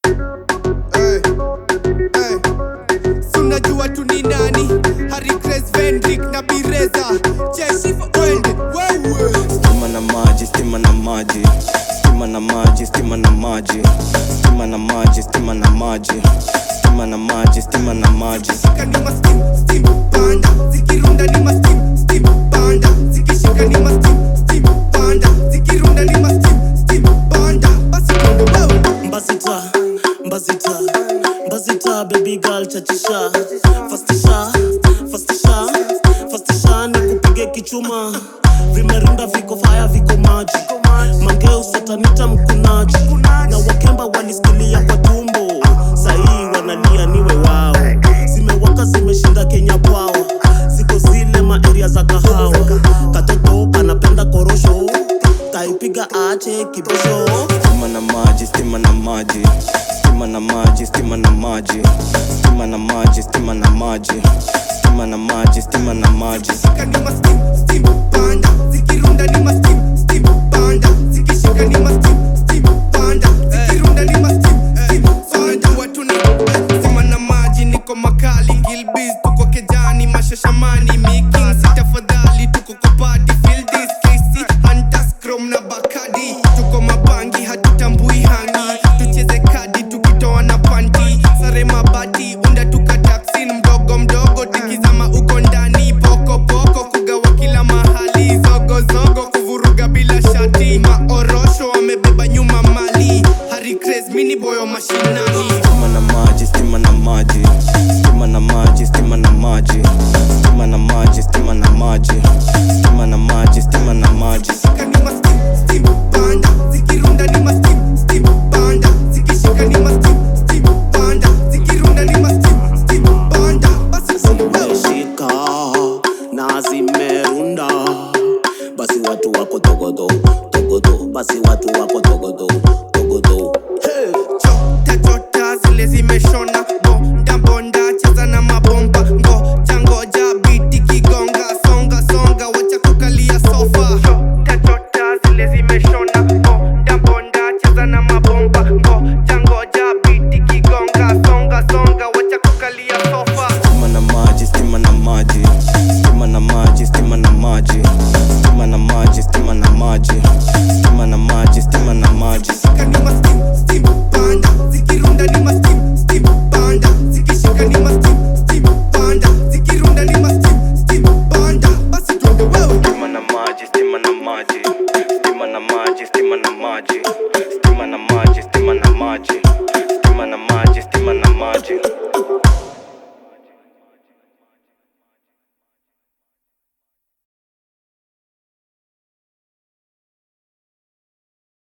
Hey, hey. Si unajua tu ni nani Harry Grace Vendrick na Bireza Jeshi for oil wewe Stima na maji, stima na maji, stima na maji, stima na maji, stima na maji, stima na maji, stima na maji, stima na maji. Zikishika ni ma steam, steam, panda Zikirunda ni ma steam, steam, panda Zikishika ni ma steam, steam, panda Zikirunda ni ma steam, steam, panda Basi twende wewe Mbazita, mbazita, mbazita, baby girl chachisha Fastisha, fastisha, fastisha ni kupige kichuma Vimerunda viko faya viko maji Mangeu satanita mkunaji Na wakemba walisikilia kwa tumbo Sahii wanalia niwe wao Zimewaka zimeshinda Kenya bwao Ziko zile maeria za kahawa Katoto kanapenda korosho Kaipiga ache kibosho Stima na maji, stima na maji, stima na maji, stima na maji, stima na maji, stima na maji, stima na maji, stima na maji. Zikishika ni ma steam, steam, panda Zikirunda ni ma steam, steam, panda Zikishika ni ma steam, steam, panda Zikirunda ni ma steam, steam, panda Watu ni Sima na maji niko makali Gilbiz tuko kejani mashashamani Making sitafadhali tuko kwa party Feel this KC Hunters Chrome na Bacardi Tuko mabangi hatutambui hangi Tucheze kadi tukitoa na panti Sare mabati unda tuka taksin mdogo mdogo Tikizama uko ndani poko poko Kugawa kila mahali Zogo zogo kuvuruga bila shati Maorosho wamebeba nyuma mali Harry Craze mini boyo mashinani Stima na maji, stima na maji, stima na maji, stima na maji, stima na maji, stima na maji, stima na maji, stima na maji. Zikishika ni ma steam, steam, panda Zikirunda ni ma steam, steam, panda Zikishika ni ma steam, steam, panda Zikirunda ni ma steam, steam, panda Basi twende wewe zimeshika na zimerunda basi watu wako togodo togodo basi watu wako togodo togodo hey. chota chota zile zimeshona bonda bonda cheza na mabomba ngoja ngoja biti kigonga songa songa wacha kukalia sofa chota chota zile zimeshona bonda bonda cheza na mabomba ngoja ngoja biti kigonga songa songa wacha kukalia sofa Stima na maji, stima na maji, stima na maji, stima na maji, stima na maji, stima na maji, stima na maji, stima na maji. Zikishika ni ma steam, steam, panda Zikirunda ni ma steam, steam, panda Zikishika ni ma steam, steam, panda Zikirunda ni ma steam, steam, panda Basi twende wewe Stima na maji, stima na maji, stima na maji, stima na maji, stima na maji, stima na maji, stima na maji, stima na maji.